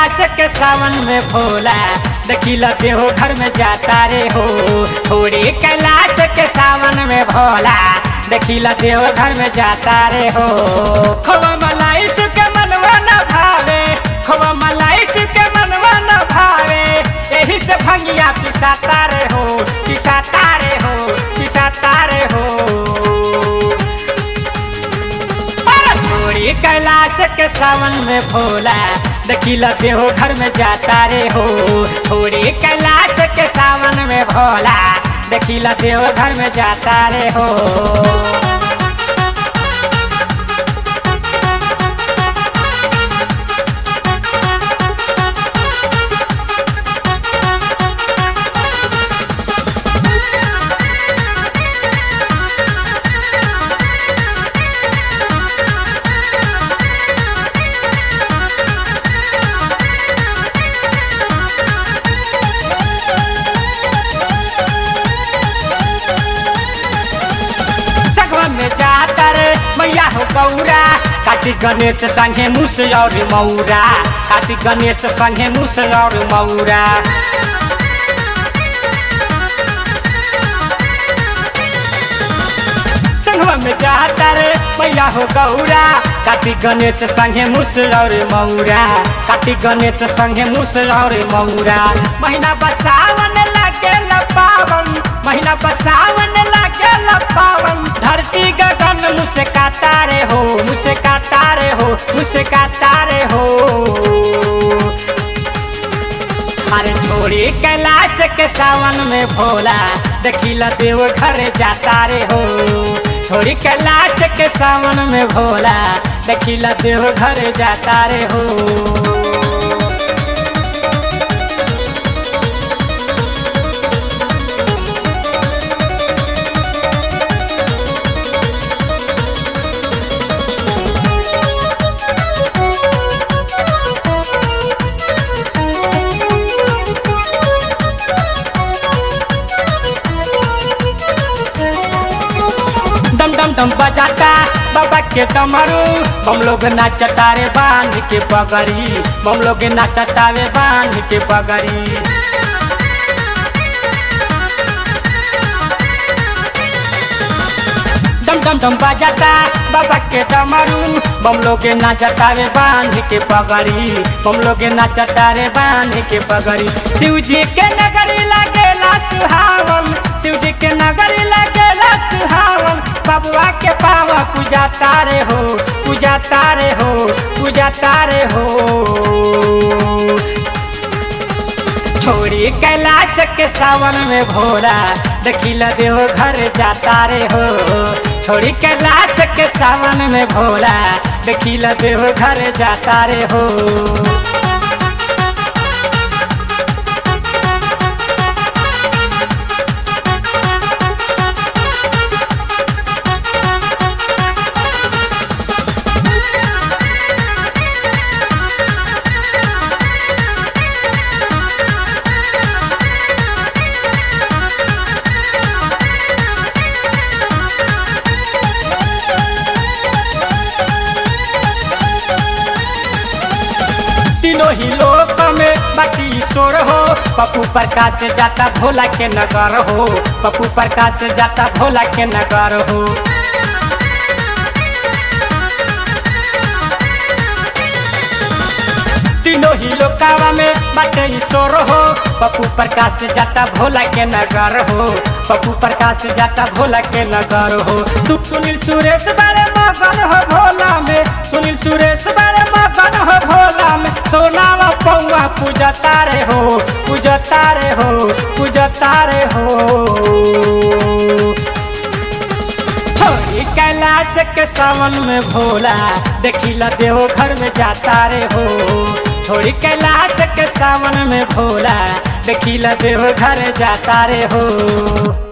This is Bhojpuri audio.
कैलाश के सावन में भोला देखिला देहो घर में जाता रे हो थोड़ी कैलाश के सावन में भोला देखिला देहो घर में जाता रे हो खोवा मलाई सुके मनवा न भावे खोवा मलाई सुके मनवा न भावे यही से भंगिया पिसाता रे हो पिसाता रे हो पिसाता रे हो पर छोड़ी कैलाश के सावन में भोला देखिला देहो घर में जाता रे हो छोड़ी कैलाश के सावन में भोला देखिला देहो घर में जाता रे हो सगवा में जाता रे मैया हो गौरा कार्तिक गणेश संगे मुस और मौरा कार्तिक गणेश संगे मुस और मौरा संगवा में जाता रे मैया हो गौरा कार्तिक गणेश संगे मुस और मौरा कार्तिक गणेश संगे मुस और मौरा महीना बसावन लागे पावन महीना बसावन लागे पावन धरती गगन मुझसे काटा रे हो मुझसे काटा रे हो मुझसे काटा रे हो अरे छोड़ी कैलाश के सावन में भोला देखिला देव घर जाता रे हो छोड़ी कैलाश के सावन में भोला देखिला देव घर जाता रे हो डम डम डम बजाता बाबा के डमरू हम लोग नाचता रे बांध के पगड़ी हम लोग नाचता रे बांध के पगड़ी डम डम डम बजाता बाबा के डमरू बम लोग नाचता रे बांध के पगड़ी बम लोग नाचता रे बांध के पगड़ी शिव जी के नगरी लगेला सुहावन शिव जी के नगरी लगेला सुहावन बबुआ के पावा पूजा तारे हो पूजा तारे हो पूजा तारे हो छोड़ी कैलाश के सावन में भोला देखिला देव घर जाता रे हो छोड़ी कैलाश के सावन में भोला देखिला देव घर जाता रे हो तीनों ही लोक में बाकी ईश्वर हो पप्पू प्रकाश से जाता भोला के नगर हो पप्पू प्रकाश से जाता भोला के नगर हो तीनों ही लोकावा में बाटे ईश्वर हो पप्पू प्रकाश से जाता भोला के नगर हो पप्पू प्रकाश से जाता भोला के नगर हो तू सुनील सुरेश बारे मगन हो भोला में सुनील सुरेश बारे मगन हो भोला में सोनावा पौवा पूजा तारे हो पूजा तारे हो पूजा तारे हो छोड़ी कैलाश के सावन में भोला देखिला देहो घर में जाता रे हो छोड़ी कैलाश के सावन में भोला देखिला देहो घर जाता रे हो